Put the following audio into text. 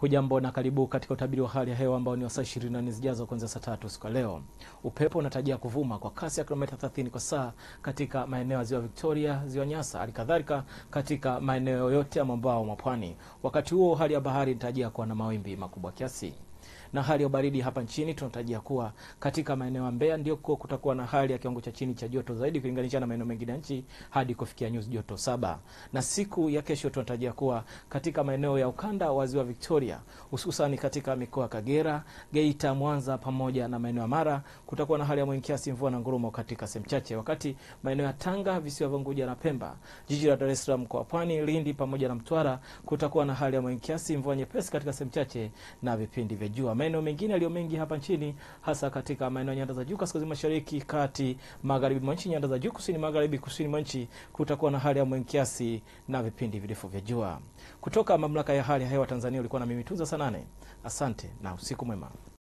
Hujambo na karibu katika utabiri wa hali ya hewa ambao ni wa saa 24 zijazo kuanzia saa tatu siku ya leo. Upepo unatarajia kuvuma kwa kasi ya kilomita 30 kwa saa katika maeneo ya ziwa Victoria, ziwa Nyasa, hali kadhalika katika maeneo yote ya mwambao mwa pwani. Wakati huo hali ya bahari inatarajia kuwa na mawimbi makubwa kiasi na hali ya ubaridi hapa nchini tunatarajia kuwa katika maeneo ya Mbeya ndio kutakuwa na hali ya kiwango cha chini cha joto zaidi kulinganisha na maeneo mengine ya nchi hadi kufikia nyuzi joto saba. Na siku ya kesho tunatarajia kuwa katika maeneo ya ukanda wa ziwa Victoria, hususan katika mikoa ya Kagera, Geita, Mwanza pamoja na maeneo ya Mara kutakuwa na hali ya mawingu kiasi, mvua na ngurumo katika sehemu chache, wakati maeneo ya Tanga, visiwa vya Unguja na Pemba, jiji la Dar es Salaam, mkoa wa Pwani, Lindi pamoja na Mtwara kutakuwa na hali ya mawingu kiasi, mvua nyepesi katika sehemu chache na vipindi vya jua. Maeneo mengine yaliyo mengi hapa nchini hasa katika maeneo ya nyanda za juu kaskazini mashariki, kati, magharibi mwa nchi, nyanda za juu kusini magharibi, kusini mwa nchi kutakuwa na hali ya mawingu kiasi na vipindi virefu vya jua. Kutoka mamlaka ya hali ya hewa Tanzania, ulikuwa na mimi Tuza Sanane. Asante na usiku mwema.